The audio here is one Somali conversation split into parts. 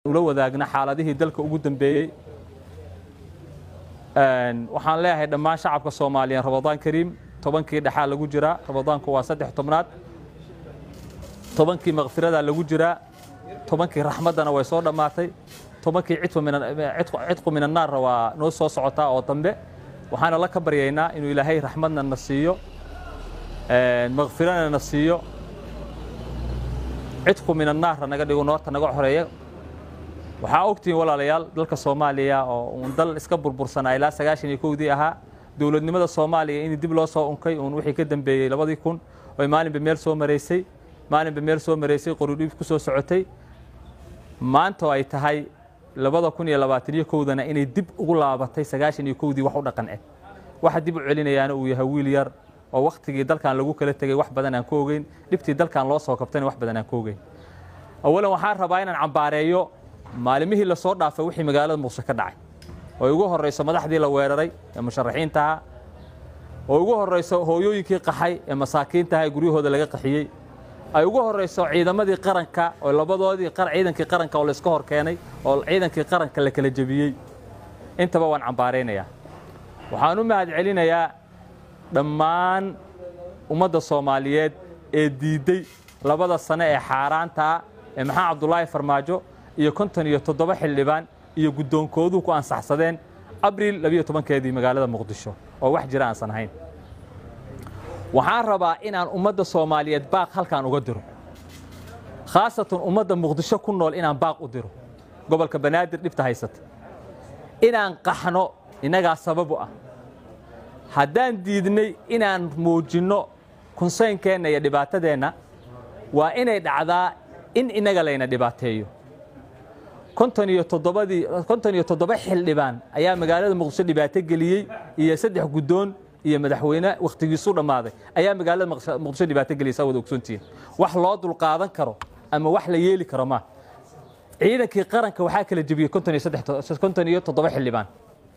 ula wadaagna xaaladihii dalka ugu dambeeyey waxaan leeyahay dhammaan shacabka soomaaliyeed ramadaan kariim tobankii dhexaa lagu jiraa ramadaanku waa saddex tobnaad tobankii makfiradaa lagu jiraa tobankii raxmaddana way soo dhammaatay tobankii cidqu min annaarna waa noo soo socotaa oo dambe waxaana la ka baryaynaa inuu ilaahay raxmadna na siiyo makfirana na siiyo cidqu min annaarna naga dhigo noorta naga xoreeya waxaa ogtihiin walaalayaal dalka soomaaliya oo uun dal iska burbursanaa ilaa sagaashan iyo kowdii ahaa dowladnimada soomaaliya in dib loo soo unkay uun wixii ka dambeeyey labadii kun oy maalinba meel soo maraysay maalinba meel soo maraysay qorudhiib ku soo socotay maanta oo ay tahay labada kun iyo labaatan iyo kowdana inay dib ugu laabatay sagaashan iyo kowdii wax u dhaqan eg waxa dib u celinayaana uu yahay wiil yar oo wakhtigii dalkan lagu kala tegey wax badan aan ka ogeyn dhibtii dalkan loo soo kabtayna wax badan aan ka ogeyn awalan waxaan rabaa inaan cambaareeyo maalimihii la soo dhaafay wixii magaalada muqdisho ka dhacay oo ugu horrayso madaxdii la weeraray ee musharaxiintaha oo ugu horrayso hooyooyinkii qaxay ee masaakiintaha ee guryahooda laga qaxiyey ay ugu horrayso ciidamadii qaranka oo labadoodii ciidankii qaranka oo layska hor keenay oo ciidankii qaranka la kala jebiyey intaba waan cambaaraynayaa waxaan u mahad celinayaa dhammaan ummadda soomaaliyeed ee diidday labada sane ee xaaraantaa ee maxaa cabdulaahi farmaajo iyo konton iyo toddoba xildhibaan iyo guddoonkooduhu ku ansaxsadeen abriil labiyo tobankeedii magaalada muqdisho oo wax jira aansan ahayn waxaan rabaa inaan ummadda soomaaliyeed baaq halkaan uga diro khaasatan ummadda muqdisho ku nool inaan baaq u diro gobolka banaadir dhibta haysata inaan qaxno innagaa sababu ah haddaan diidnay inaan muujinno kunsaynkeenna iyo dhibaatadeenna waa inay dhacdaa in innaga layna dhibaateeyo konton iyo toddobadii konton iyo toddoba xildhibaan ayaa magaalada muqdisho dhibaato geliyey iyo saddex guddoon iyo madaxweyne wakhtigiisu dhammaaday ayaa magaalada muqdisho dhibaato geliyay saa wada ogsoontihiin wax loo dulqaadan karo ama wax la yeeli karo ma ciidankii qaranka waxaa kala jebiyey konton iyo saddex konton iyo toddoba xildhibaan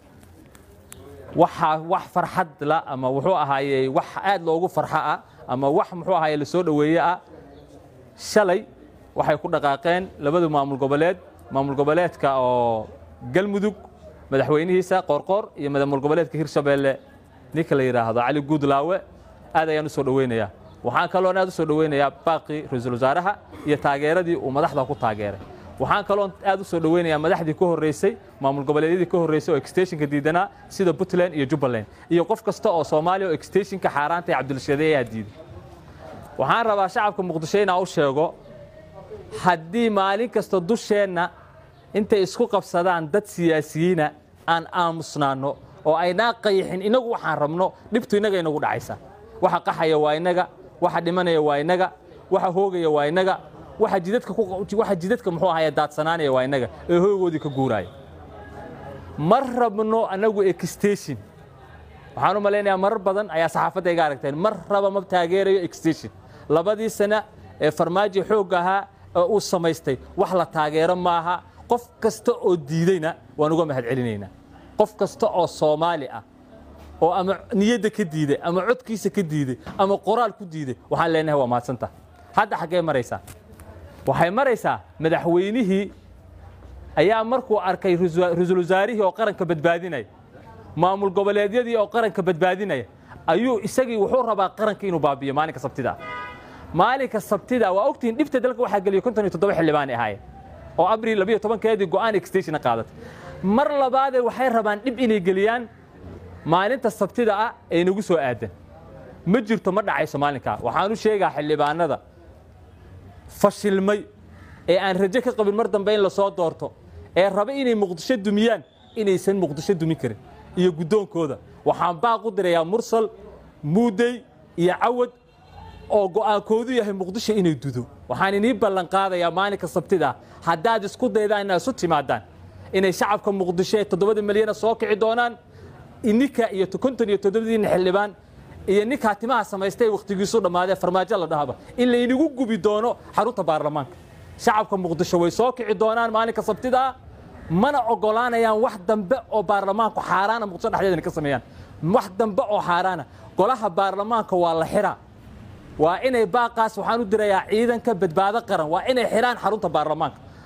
waxaa wax farxad la ama wuxuu ahaayey wax aad loogu farxo ah ama wax muxuu ahaaye lasoo dhoweeye ah shalay waxay ku dhaqaaqeen labada maamul goboleed maamul goboleedka oo galmudug madaxweynihiisa qoorqoor iyo maamul goboleedka hirshabeelle ninka la yidhaahdo cali guudlaawe aad ayaan u soo dhoweynayaa waxaan kaloon aad u soo dhoweynayaa baaqii ra-iisul wasaaraha iyo taageeradii uu madaxda ku taageeray waxaan kaloon aad u soo dhoweynayaa madaxdii ka horreysay maamul goboleedyadii ka horreysay oo extensionka diidanaa sida puntland iyo jubbaland iyo qof kasta oo soomaaliya oo extensionka xaaraanta ee cabdulshadeey ayaa diiday waxaan rabaa shacabka muqdisho inaan u sheego haddii maalin kasta dusheenna intay isku qabsadaan dad siyaasiyiina aan aamusnaanno oo aynaa qayixin inagu waxaan rabno dhibtu innaga inagu dhacaysa waxa qaxaya waa innaga waxa dhimanaya waa innaga waxa hoogaya waa innaga waxa jidadka waxa jidadka muxuu ahaya daadsanaanaya waa innaga ee hoogoodii ka guuraaya ma rabno annagu extension waxaan u malaynayaa marar badan ayaa saxaafadda iga aragteen mar raba ma taageerayo extension labadii sana ee farmaajo xoogga ahaa ee uu samaystay wax la taageero maaha qof kasta oo diideyna waan uga mahad celinaynaa qof kasta oo soomaali ah oo ama niyadda ka diiday ama codkiisa ka diiday ama qoraal ku diiday waxaan leenahay waa mahadsanta hadda xaggee maraysaa waxay maraysaa madaxweynihii ayaa markuu arkay ra-iisul wasaarihii oo qaranka badbaadinaya maamul goboleedyadii oo qaranka badbaadinaya ayuu isagii wuxuu rabaa qaranka inuu baabiyo maalinka sabtida maalinka sabtida waa ogtihiin dhibta dalka waxaa geliyay konton iyo toddoba xildhibaan ahaayeen oo abriil labiyo tobankeedii go'aan extensiona qaadatay mar labaadee waxay rabaan dhib inay geliyaan maalinta sabtida ah ee nagu soo aadan ma jirto ma dhacayso maalinkaa waxaan u sheegaa xildhibaanada fashilmay ee aan rajo ka qabin mar dambe in la soo doorto ee raba inay muqdisho dumiyaan inaysan muqdisho dumin karin iyo guddoonkooda waxaan baaq u dirayaa mursal muudey iyo cawad oo go'aankoodu yahay muqdisho inay dudo waxaan inii ballan qaadayaa maalinka sabtida haddaad isku daydaan inaad isu timaadaan inay shacabka muqdisho ee toddobada milyana soo kici doonaan ininka iyo konton iyo toddobadiina xildhibaan iyo ninkaa timaha samaystay wakhtigiisu dhammaadee farmaajo la dhahaba in laynagu gubi doono xarunta baarlamaanka shacabka muqdisho way soo kici doonaan maalinka sabtida mana ogolaanayaan wax dambe oo baarlamaanku xaaraana muqdisho dhexdeedana ka sameeyaan wax dambe oo xaaraana golaha baarlamaanka waa la xiraa waa inay baaqaas waxaan u dirayaa ciidanka badbaado qaran waa inay xidhaan xarunta baarlamaanka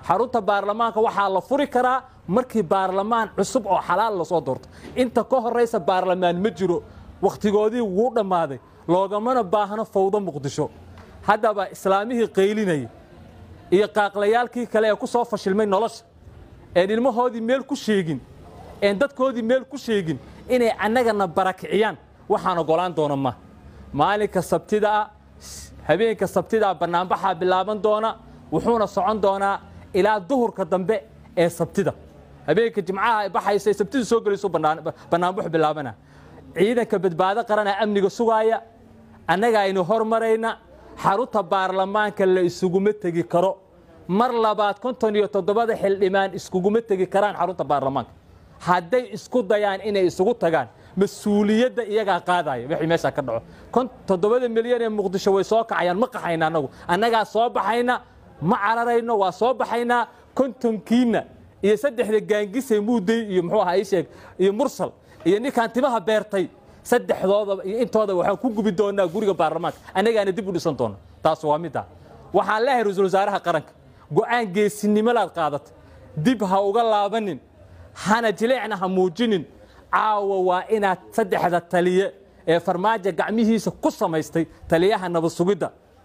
xarunta baarlamaanka waxaa la furi karaa markii baarlamaan cusub oo xalaal lasoo doorto inta ka horaysa baarlamaan ma jiro wakhtigoodii wuu dhammaaday loogamana baahno fawdo muqdisho haddaba islaamihii qaylinayay iyo qaaqlayaalkii kale ee ku soo fashilmay nolosha een ilmahoodii meel ku sheegin een dadkoodii meel ku sheegin inay annagana barakiciyaan waxaan ogolaan doona ma maalinka sabtidaa habeenka sabtidaa bannaanbaxaa bilaaban doona wuxuuna socon doonaa ilaa duhurka dambe ee sabtida habeenka jimcaha ay baxaysa ee sabtida soo gelayso bannaanbaxu bilaabana ciidanka badbaado qarana amniga sugaaya annaga aynu hormarayna xarunta baarlamaanka la isuguma tegi karo mar labaad konton iyo toddobada xildhibaan iskuguma tegi karaan xarunta baarlamaanka hadday isku dayaan inay isugu tagaan mas-uuliyadda iyagaa qaadaya wixii meeshaa ka dhaco toddobada milyan ee muqdisho way soo kacayaan ma qaxayna annagu annagaa soo baxayna ma cararayno waa soo baxaynaa kontonkiina iyo saddexda gaangisay muuday iyo muxuu ahaa ii sheeg iyo mursal iyo ninkaan timaha beertay saddexdooda iyo intooda waxaan ku gubi doonaa guriga baarlamaanka annagaana dib u dhisan doona taas waa midda waxaan leehay ra-iisul wasaaraha qaranka go'aan geesinimolaad qaadatay dib ha uga laabanin hana jileecna ha muujinin caawa waa inaad saddexda taliye ee farmaajo gacmihiisa ku samaystay taliyaha nabad sugidda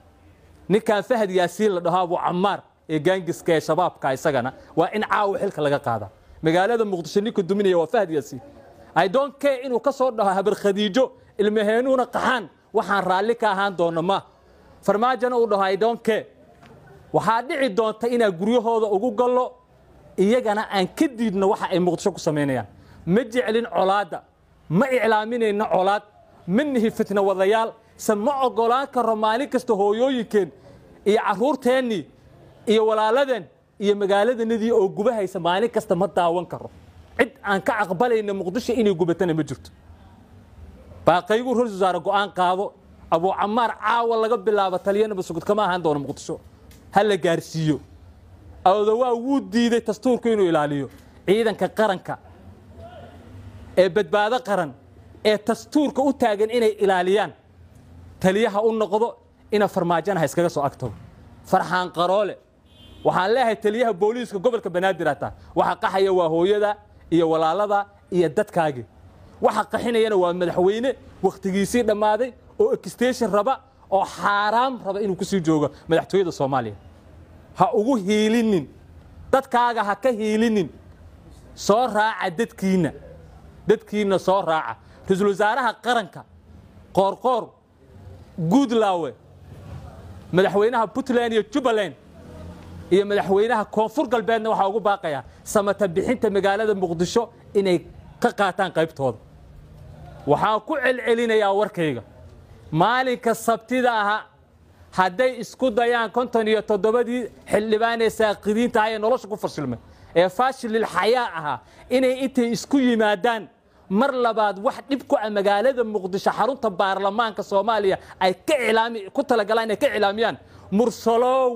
ninkan fahad yaasiin la dhaho abu camaar ee gaangiska ee shabaabka isagana waa in caawa xilka laga qaadaa magaalada muqdisho ninka duminaya waa fahad yaasiin i don't care inuu ka soo dhaho habar khadiijo ilmaheenuuna qaxaan waxaan raalli ka ahaan doono ma farmaajona uu dhaho i don't care waxaa dhici doonta inaan guryahooda ugu gallo iyagana aan ka diidno waxa ay muqdisho ku samaynayaan ma jeclin colaadda ma iclaaminayno colaad ma nihi fitna wadayaal se ma ogolaan karo maalin kasta hooyooyinkeen iyo carruurteennii iyo walaaladeen iyo magaaladanadii oo gubahaysa maalin kasta ma daawan karo cid aan ka aqbalayna muqdisho inay gubatana ma jirto baaqaygu ra-isul wasaare go'aan qaado abuu camaar caawa laga bilaabo taliya nabad sugud kama ahaan doono muqdisho ha la gaarsiiyo awdawaa wuu diiday dastuurku inuu ilaaliyo ciidanka qaranka ee badbaado qaran ee dastuurka u taagan inay ilaaliyaan taliyaha u noqdo ina farmaajana ha iskaga soo agtago farxaan qaroole waxaan leeyahay taliyaha booliiska gobolka banaadir hataa waxa qaxaya waa hooyada iyo walaalada iyo dadkaagii waxa qaxinayana waa madaxweyne wakhtigiisii dhammaaday oo extension raba oo xaaraam raba inuu kusii joogo madaxtooyada soomaaliya ha ugu hiilinin dadkaaga ha ka hiilinin soo raaca dadkiinna dadkiinna soo raaca ra-iisul wasaaraha qaranka qoorqoor guudlaawe madaxweynaha puntland iyo jubbaland iyo madaxweynaha koonfur galbeedna waxaa ugu baaqayaa samata bixinta magaalada muqdisho inay ka qaataan qaybtooda waxaan ku celcelinayaa warkayga maalinka sabtida aha hadday isku dayaan konton iyo toddobadii xildhibaan ee saaqidiinta ah ee nolosha ku fashilmay ee faashilil xayaa ahaa inay intay isku yimaadaan mar labaad wax dhib ku ah magaalada muqdisho xarunta baarlamaanka soomaaliya ay ka ilaami ku talagalaan inay ka cilaamiyaan mursalow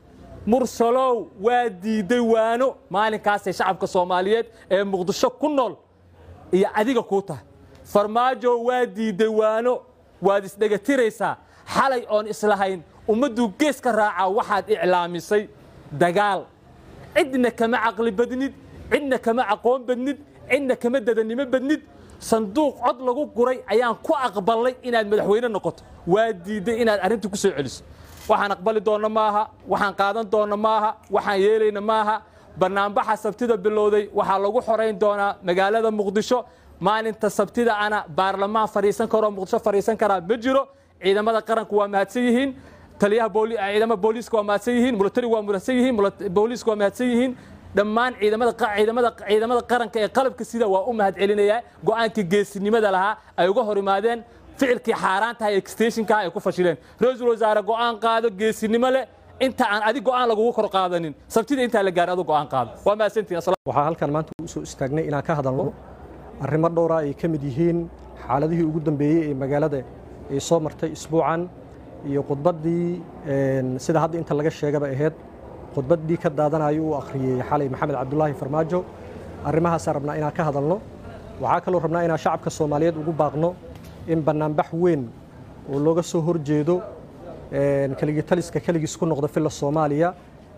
mursalow waa diiday waano maalinkaasay shacabka soomaaliyeed ee muqdisho ku nool iyo adiga kuu tahay farmaajo waa diiday waano waad isdhegatiraysaa xalay oon islahayn ummadduu gees ka raacaa waxaad iclaamisay dagaal cidna kama caqli badnid cidna kama aqoon badnid cidna kama dadanimo badnid sanduuq cod lagu guray ayaan ku aqbalay inaad madaxweyne noqoto waa diidday inaad arrintii ku soo celiso waxaan aqbali doonna maaha waxaan qaadan doonna maaha waxaan yeelayna maaha bannaanbaxa sabtida bilowday waxaa lagu xorayn doonaa magaalada muqdisho maalinta sabtida ana baarlamaan fadhiisan karoo muqdisho fadhiisan karaa ma jiro ciidamada qaranku waa mahadsan yihiin taliyaha ciidamada booliiska waa mahadsan yihiin militarigu waa mahadsan yihiin booliiska waa mahadsan yihiin dhammaan ciidamada ciidamada ciidamada qaranka ee qalabka sida waa u mahad celinayaa go'aankii geesinimada lahaa ay uga hor imaadeen ficilkii xaaraantaha ee extensionka ay ku fashileen ra-iisul wasaare go'aan qaado geesinimo leh inta aan adig go'aan lagugu kor qaadanin sabtida intaa la gaarin adu go'aan qaado waa mahadsantihin waxaa halkan maanta u soo istaagnay inaan ka hadalno arrimo dhowra ay ka mid yihiin xaaladihii ugu dambeeyey ee magaalada ay soo martay isbuucan iyo khudbaddii sida hadda inta laga sheegaba ahayd khudbaddii ka daadanayo uu akhriyey xalay maxamed cabdulaahi farmaajo arrimahaasaan rabnaa inaan ka hadalno waxaa kaloo rabnaa inaan shacabka soomaaliyeed ugu baaqno in bannaanbax weyn oo looga soo horjeedo keligii taliska keligiis ku noqda filla soomaaliya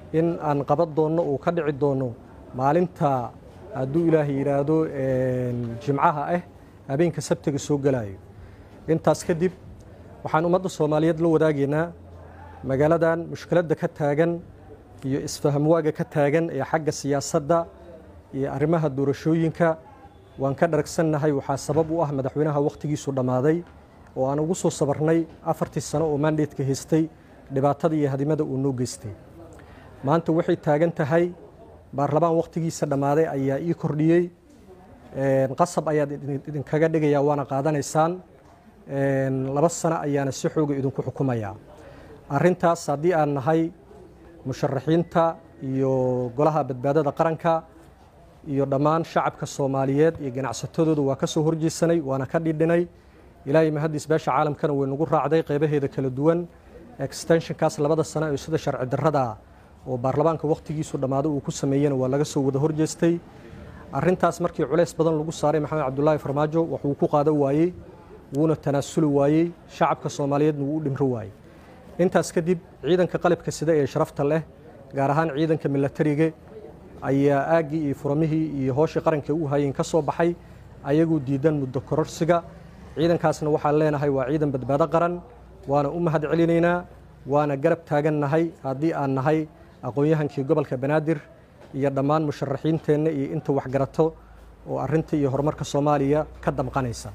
in aan qaban doonno uu ka dhici doono maalinta hadduu ilaahay yidhaahdo jimcaha ah habeenka sabtiga soo gelayo intaas kadib waxaan ummadda soomaaliyeed la wadaagaynaa magaaladan mushkiladda ka taagan iyo isfahamwaaga ka taagan ee xagga siyaasadda iyo arrimaha doorashooyinka waan ka dharagsannahay waxaa sabab u ah madaxweynaha wakhtigiisu dhammaaday oo aan ugu soo sabarnay afartii sano oo mandatka haystay dhibaatada iyo hadimada uu noo geystay maanta waxay taagan tahay baarlamaan wakhtigiisa dhammaaday ayaa ii kordhiyey qasab ayaad idinkaga dhigayaa waana qaadanaysaan laba sano ayaana si xooga idinku xukumayaa arrintaas haddii aan nahay musharaxiinta iyo golaha badbaadada qaranka iyo dhammaan shacabka soomaaliyeed iyo ganacsatadooda waa ka soo horjeesanay waana ka dhidhinay ilaahay mahaddiis beesha caalamkana way nagu raacday qaybaheeda kala duwan extensionkaas labada sano ee sida sharci darrada oo baarlamaanka wakhtigiisu dhammaado uu ku sameeyena waa laga soo wada horjeestay arrintaas markii culays badan lagu saaray maxamed cabdulaahi farmaajo waxuu ku qaadan waayey wuuna tanaasuli waayey shacabka soomaaliyeedna wuu u dhimro waayey intaas kadib ciidanka qalabka sida ee sharafta leh gaar ahaan ciidanka milatariga ayaa aaggii iyo furamihii iyo hooshii qaranka u hayeen ka soo baxay ayagoo diidan muddo kororsiga ciidankaasna waxaan leenahay waa ciidan badbaado qaran waana u mahad celinaynaa waana garab taagannahay haddii aan nahay aqoon-yahankii gobolka banaadir iyo dhammaan musharaxiinteenna iyo inta waxgarato oo arrinta iyo horumarka soomaaliya ka damqanaysa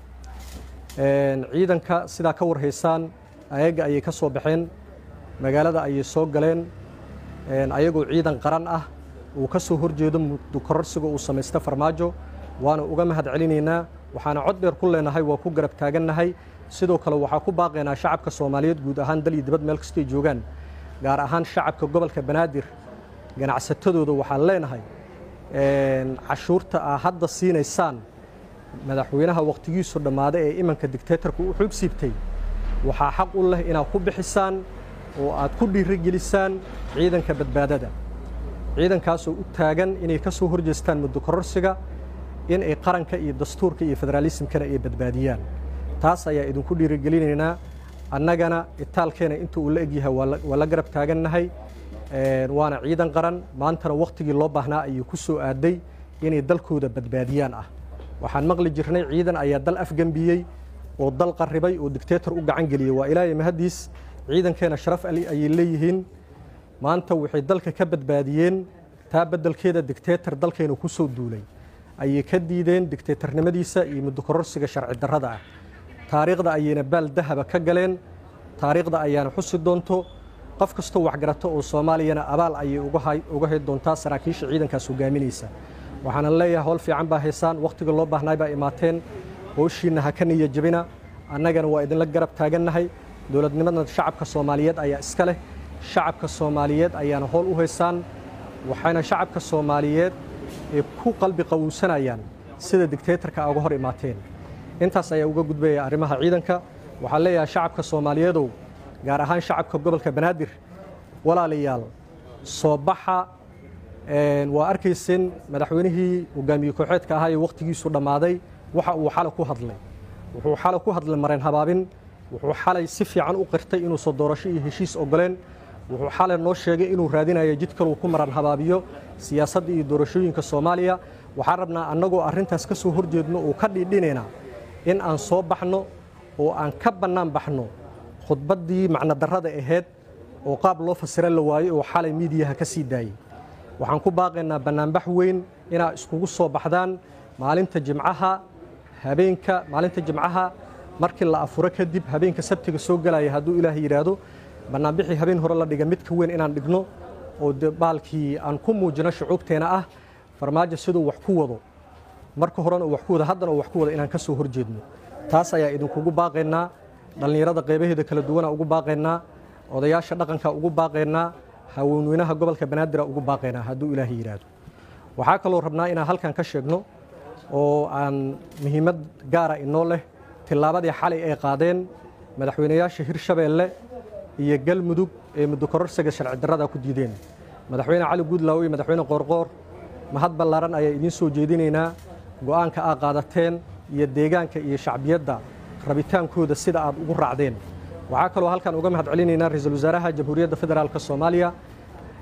ciidanka sidaa ka warhaysaan ayaga ayay ka soo baxeen magaalada ayay soo galeen ayagoo ciidan qaran ah uu ka soo horjeedo muddo kororsiga uu samaysta farmaajo waana uga mahad celinaynaa waxaana cod dheer ku leenahay waa ku garab taagannahay sidoo kale waxaa ku baaqaynaa shacabka soomaaliyeed guud ahaan dal iyo dibad meel kastay joogaan gaar ahaan shacabka gobolka banaadir ganacsatadooda waxaan leenahay cashuurta aa hadda siinaysaan madaxweynaha wakhtigiisu dhammaada ee imanka dictatorka u xoog siibtay waxaa xaq u leh inaad ku bixisaan oo aad ku dhiirigelisaan ciidanka badbaadada ciidankaasoo u taagan inay ka soo horjeestaan muddo kororsiga in ay qaranka iyo dastuurka iyo federaalismkana ay badbaadiyaan taas ayaa idinku dhiirigelinaynaa annagana itaalkeena inta uu la egyahay waa la garab taagannahay waana ciidan qaran maantana wakhtigii loo baahnaa ayuu ku soo aaday inay dalkooda badbaadiyaan ah waxaan maqli jirnay ciidan ayaa dal afgembiyey oo dal qarribay oo dictator u gacan geliyey waa ilaahay mahaddiis ciidankeena sharaf ali ayay leeyihiin maanta waxay dalka ka badbaadiyeen taa beddelkeeda dictator dalkeena ku soo duulay ayay ka diideen dictatornimadiisa iyo muddo kororsiga sharci darrada ah taariikhda ayayna baal dahaba ka galeen taariikhda ayaana xusi doonto qof kastoo waxgarato oo soomaaliyana abaal ayay uga hay doontaa saraakiisha ciidankaas hogaaminaysa waxaana leeyahay howl fiican baa haysaan wakhtiga loo baahnay baa imaateen howshiinna ha ka niya jabina annagana waa idinla garab taagannahay dowladnimadna shacabka soomaaliyeed ayaa iska leh shacabka soomaaliyeed ayaana howl u haysaan waxayna shacabka soomaaliyeed ee ku qalbi qawowsanayaan sida dictatorka uga hor imaateen intaas ayaa uga gudbaya arrimaha ciidanka waxaan leeyahay shacabka soomaaliyeedow gaar ahaan shacabka gobolka banaadir walaalayaal soo baxa waa arkayseen madaxweynihii hogaamiye kooxeedka ahaa ee wakhtigiisu dhammaaday waxa uu xalay ku hadlay wuxuu xalay ku hadlay mareen habaabin wuxuu xalay si fiican u qirtay inuusan doorasho iyo heshiis ogoleen wuxuu xalay noo sheegay inuu raadinayo jid kaluu ku maran habaabiyo siyaasadda iyo doorashooyinka soomaaliya waxaan rabnaa annagoo arrintaas ka soo horjeedno oo ka dhiidhinaynaa in aan soo baxno oo aan ka bannaan baxno khudbaddii macnodarrada ahayd oo qaab loo fasira la waayo oo xalay miidiyaha ka sii daayey waxaan ku baaqaynaa bannaanbax weyn inaad iskugu soo baxdaan maalinta jimcaha habeenka maalinta jimcaha markii la afuro kadib habeenka sabtiga soo gelaya hadduu ilaah yidhaahdo bannaanbixii habeen hore la dhiga midka weyn inaan dhigno oo baalkii aan ku muujino shucuubteena ah farmaajo siduu wax ku wado marka horena uu wax ku wado haddana uu wax ku wado inaan ka soo horjeedno taas ayaa idinkugu baaqaynaa dhallinyarada qaybaheeda kala duwana ugu baaqaynaa odayaasha dhaqanka ugu baaqaynaa haweenweynaha gobolka banaadira ugu baaqaynaa hadduu ilaahay yidhaahdo waxaa kaloo rabnaa inaan halkan ka sheegno oo aan muhiimad gaara inoo leh tillaabadii xalay ay qaadeen madaxweynayaasha hirshabeelle iyo galmudug ee muddo kororsiga sharci darrada ku diideen madaxweyne cali guudlaaw iyo madaxweyne qoorqoor mahad ballaaran ayaa idiin soo jeedinaynaa go'aanka aad qaadateen iyo deegaanka iyo shacbiyadda rabitaankooda sida aad ugu raacdeen waxaa kaloo halkan uga mahad celinaynaa ra-iisul wasaaraha jamhuuriyadda federaalk soomaaliya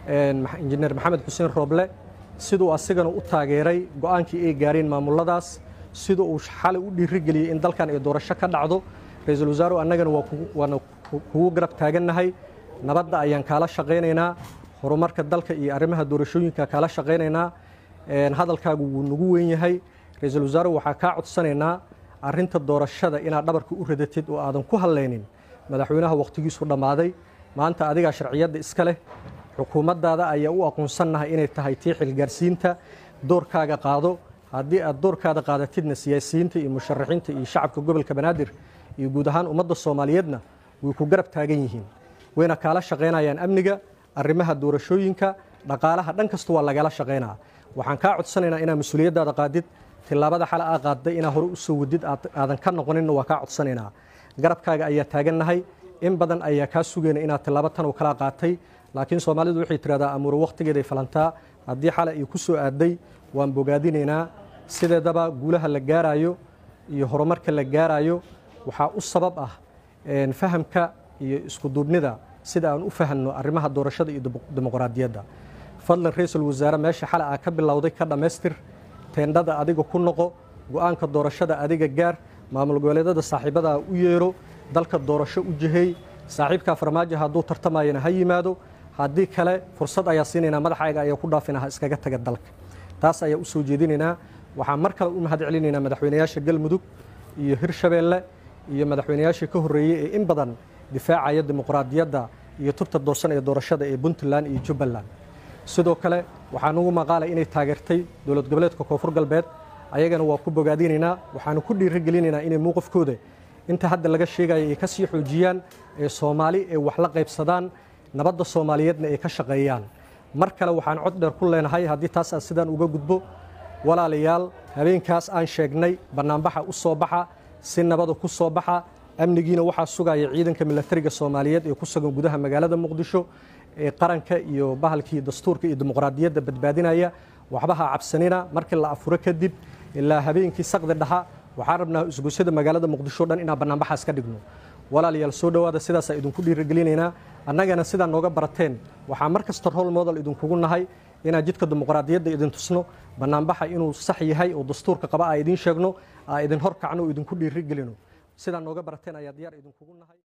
injineer maxamed xuseen rooble siduu asigana u taageeray go'aankii ay gaareen maamuladaas sida uu xalay u dhiirigeliyey in dalkan ay doorasho ka dhacdo ra-iisul wasaaruhu annagana waana kugu garab taagannahay nabadda ayaan kaala shaqaynaynaa horumarka dalka iyo arrimaha doorashooyinka kaala shaqaynaynaa hadalkaagu wuu nagu weyn yahay ra-iisul wasaaruhu waxaa kaa codsanaynaa arrinta doorashada inaad dhabarka u radatid oo aadan ku hadlaynin madaxweynaha wakhtigiisu dhammaaday maanta adigaa sharciyadda iska leh xukuumaddaada ayaa u aqoonsannahay inay tahay tii xilgaarsiinta doorkaaga qaado haddii aad doorkaada qaadatidna siyaasiyiinta iyo musharaxiinta iyo shacabka gobolka banaadir iyo guud ahaan ummadda soomaaliyeedna way ku garab taagan yihiin wayna kaala shaqaynayaan amniga arrimaha doorashooyinka dhaqaalaha dhan kasta waa lagala shaqaynaa waxaan kaa codsanaynaa inaad mas-uuliyaddaada qaadid tillaabada xale aa qaadday inaa hore u soo wadid aadan ka noqoninna waa kaa codsanaynaa garabkaaga ayaa taagannahay in badan ayaa kaa sugayna inaad tillaabo tan oo kala qaatay laakiin soomaalidu waxay tidhahdaa amuure wakhtigeeday falantaa haddii xale ay ku soo aaday waan bogaadinaynaa sideedaba guulaha la gaaraayo iyo horumarka la gaaraayo waxaa u sabab ah fahamka iyo iskuduubnida sida aan u fahanno arrimaha doorashada iyo dimuqraadiyadda fadlan ra-iisul wasaare meesha xale aa ka bilowday ka dhammaystir teendhada adiga ku noqo go'aanka doorashada adiga gaar maamul goboleedyada saaxiibadaa u yeero dalka doorasho u jiheey saaxiibkaa farmaajo hadduu tartamayana ha yimaado haddii kale fursad ayaa siinaynaa madaxayga ayaa ku dhaafina ha iskaga taga dalka taas ayaa u soo jeedinaynaa waxaan mar kale u mahad celinaynaa madaxweynayaasha galmudug iyo hirshabeelle iyo madaxweynayaashii ka horreeyey ee in badan difaacaya dimuqraadiyadda iyo tubta doorsan ee doorashada ee puntland iyo jubbaland sidoo kale waxaan ugu maqaalay inay taageertay dowlad goboleedka koonfur galbeed ayagana waa ku bogaadinaynaa waxaanu ku dhiirigelinaynaa inay mowqifkooda inta hadda laga sheegaya ay ka sii xoojiyaan ee soomaali ay wax la qaybsadaan nabadda soomaaliyeedna ay ka shaqeeyaan mar kale waxaan cod dheer ku leenahay haddii taas aan sidaan uga gudbo walaalayaal habeenkaas aan sheegnay bannaanbaxa u soo baxa si nabada ku soo baxa amnigiina waxaa sugaya ciidanka milatariga soomaaliyeed ee ku sugan gudaha magaalada muqdisho ee qaranka iyo bahalkii dastuurka iyo dimuqraadiyadda badbaadinaya waxba ha cabsanina markii la afuro kadib ilaa habeenkii saqdi dhaxa waxaan rabnaa isgoysyada magaalada muqdisho dhan inaan bannaanbaxaas ka dhigno walaalayaal soo dhowaada sidaasaa idinku dhiirigelinaynaa annagana sidaa nooga barateen waxaa mar kasta rol model idinkugu nahay inaan jidka dimuqraadiyadda idin tusno bannaanbaxa inuu sax yahay oo dastuurka qaba aa idiin sheegno aa idin hor kacno oo idinku dhiirigelino sidaa nooga barateen ayaa diyaar idinkugu nahay